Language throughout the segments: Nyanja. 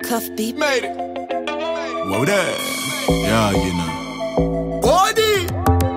Cuff beat. Made it. Whoa there. Yeah, you know. Body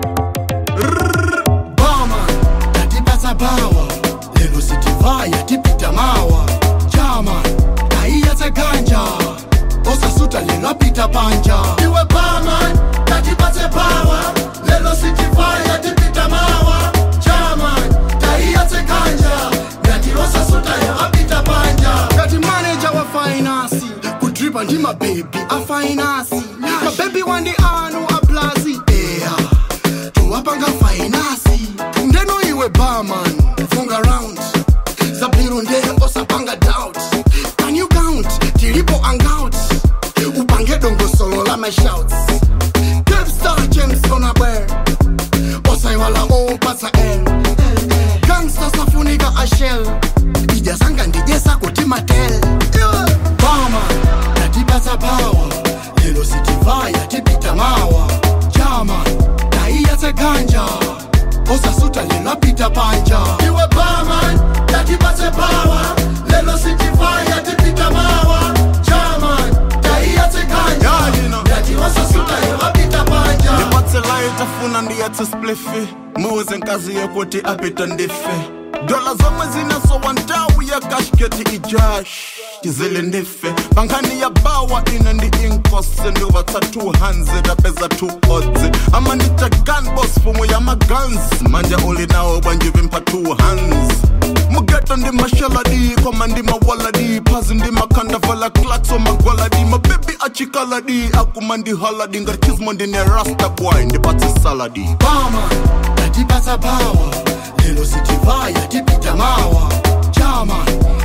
Bama Tatipasa bawa Lelo sitivaya tipita mawa Chama Taiyatse ganja Osasuta lelo apita panja Iwe bama Tatipatse bawa Lelo sitivaya tipita mawa Chama Taiyatse ganja Ngati osasuta lelo apita panja Ngati manager wa finance Kudripa ndi mababy a finance Mababy wandi anu a plazi Yeah towapanga fainasi ndeno iwe barman funga round zabwiro ndee osapanga doubt can you count tilipo hangout upange dongosolo la mashouts capstar james onabwer osaiwala opatsa l gangsta safunika ashel ijasanga ndijesa kuti matel bama tatipatsa pawa lelo sitivaya tipita mawa chama taiyatse ganja osasuta lelo apita panja iwe baman tatipatse pawa lelo sitivaya tipita mawa chama taiyatse ganja Yeah, you know. ngati osasuta lelo apita panja ndipatsela itafuna ndiyatse splifi muze nkazi yokuti apita ndife dola zomwe zinasowa ntawu ya kashketi ijash chizile ndife pankhani ya bawa ine ndi inkosi ndivatsa 200 apeza 2 odzi amanita gunbos fumo ya magans manje uli nawo bwanjivimpa 2 hands mugeto ndi mashaladi koma ndi mawaladi phazi ndi makhandavala klakso magwaladi mabebi achikaladi akuma ndi haladi ngati chizmo ndine rasta boy ndipatse saladi bama tatipatsa pawa lelo sitivaya tipita mawa chama